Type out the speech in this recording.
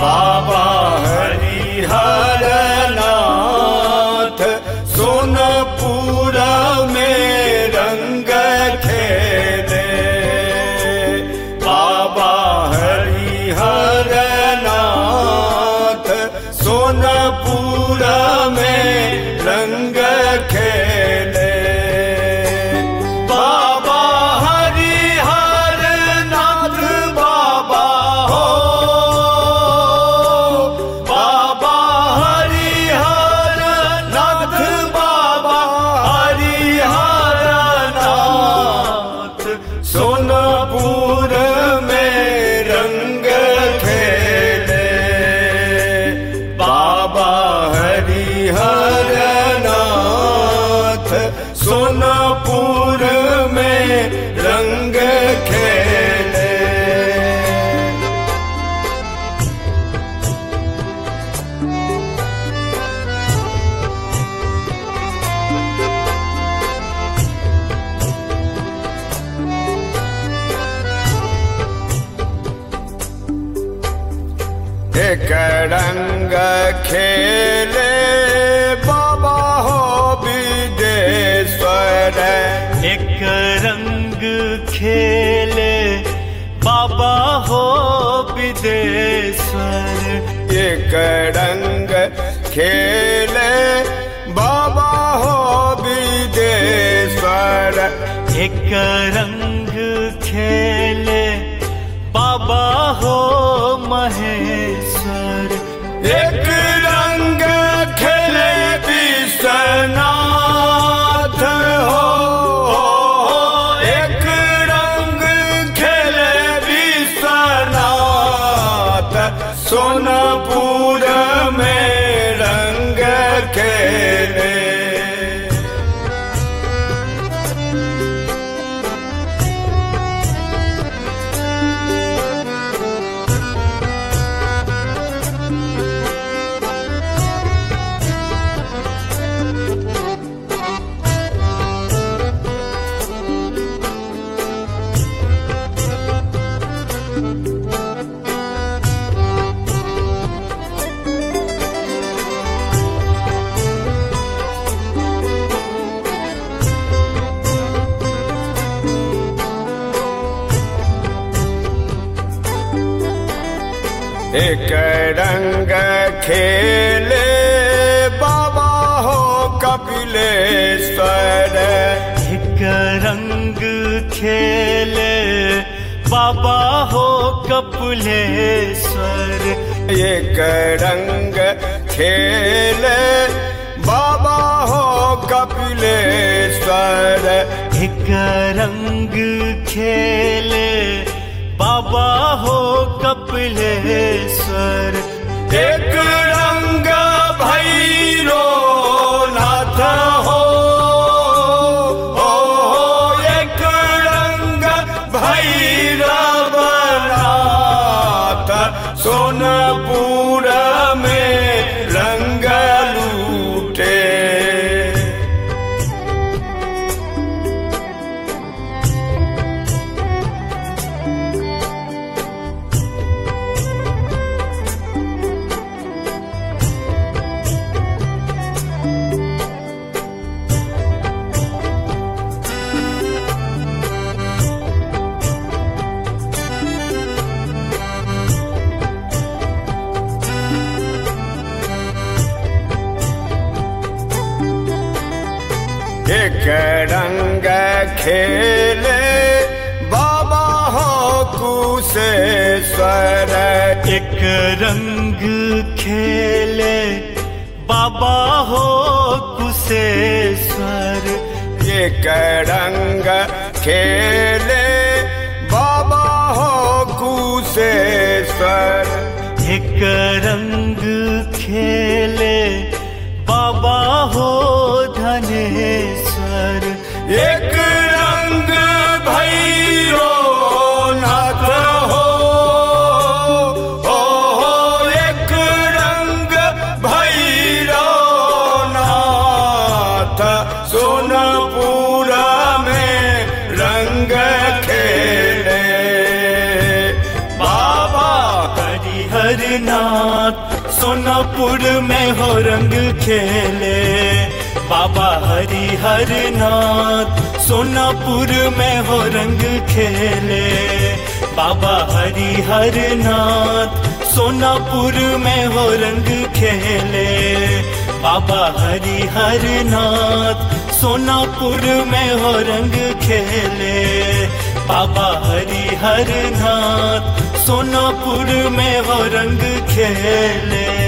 बाबा हरिहर नाथ सोनपुर में रंग खेले बाबा हरिहर नाथ सोनपुर में रंग खेले बाबा हरिहर नाथ बाबा हो बाबा हरिहर नाथ बाबा हरिहर नाथ सोनपुर में रंग खेले बाबा हरिहर नाथ सोनपुर में रंग खेले एक रंग खेले बाबा हो विदेश्वर एक रंग खेले बाबा हो विदेश्वर एक रंग खेले बाबा हो विदेश्वर एक रंग खेले बाबा हो महेश्वर एक रंग खेले विश्वनाथ हो एक रंग खेले विश्वनाथ सोनपुर में रंग खेले एक रंग खेले बाबा हो कपिलेश्वर एक रंग खेले बाबा हो कपिलेश्वर एक रंग खेले बाबा हो कपिलेश्वर एक रंग खेले बाबा हो कपिलेश्वर एक रंग भैरो नाथ हो ओ, एक रंग भैरव नाथ सोनपुर में रंग लूटे एक रंग खेले बाबा हो कुशेश्वर एक रंग खेले बाबा हो कुशेश्वर एक रंग खेले बाबा हो कुशेश्वर एक रंग खेले बाबा हो धनेश्वर एक रंग भैरो नाथ हो ओ, एक रंग भैरो नाथ सोनपुर में रंग खेले बाबा हर नाथ सोनापुर में हो रंग खेले बाबा हरि हर नाथ सोनापुर में हो रंग खेले बाबा हरि हर नाथ सोनापुर में हो रंग खेले बाबा हरि हर नाथ सोनापुर में हो रंग खेले बाबा हरि हर नाथ सोनापुर में हो रंग खेले